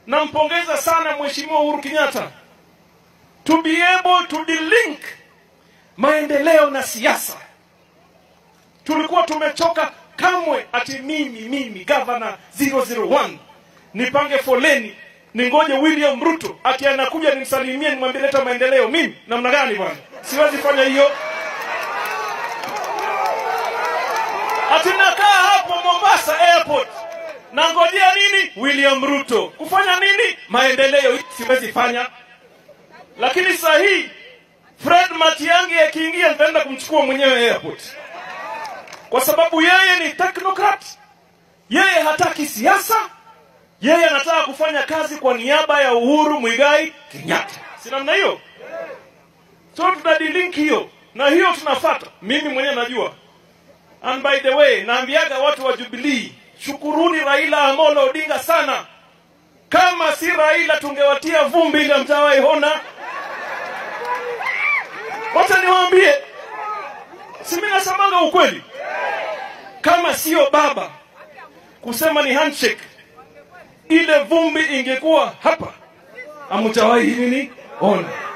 nampongeza sana Mheshimiwa Uhuru Kenyatta to be able to delink maendeleo na siasa. Tulikuwa tumechoka kamwe ati mimi mimi gavana 001 nipange foleni ningoje William Ruto ati anakuja nimsalimie nimwambie leta maendeleo. Mimi namna gani bwana? Siwezi fanya hiyo. Ati nakaa hapo Mombasa airport nangojea nini? William Ruto kufanya nini? Maendeleo. Siwezi fanya. Lakini saa hii Fred Matiang'i akiingia nitaenda kumchukua mwenyewe airport, kwa sababu yeye ni technocrat. Yeye hataki siasa, yeye anataka kufanya kazi kwa niaba ya Uhuru Muigai Kenyatta, si namna hiyo? So tutadilink hiyo na hiyo tunafata. Mimi mwenyewe najua, and by the way, naambiaga watu wa Jubilee, shukuruni Raila Amolo Odinga sana. Kama si Raila tungewatia vumbi ile mtawahi ona. Wacha niwaambie, si mimi nasemanga ukweli. Kama sio baba kusema ni handshake, ile vumbi ingekuwa hapa, hamtawahi nini ona.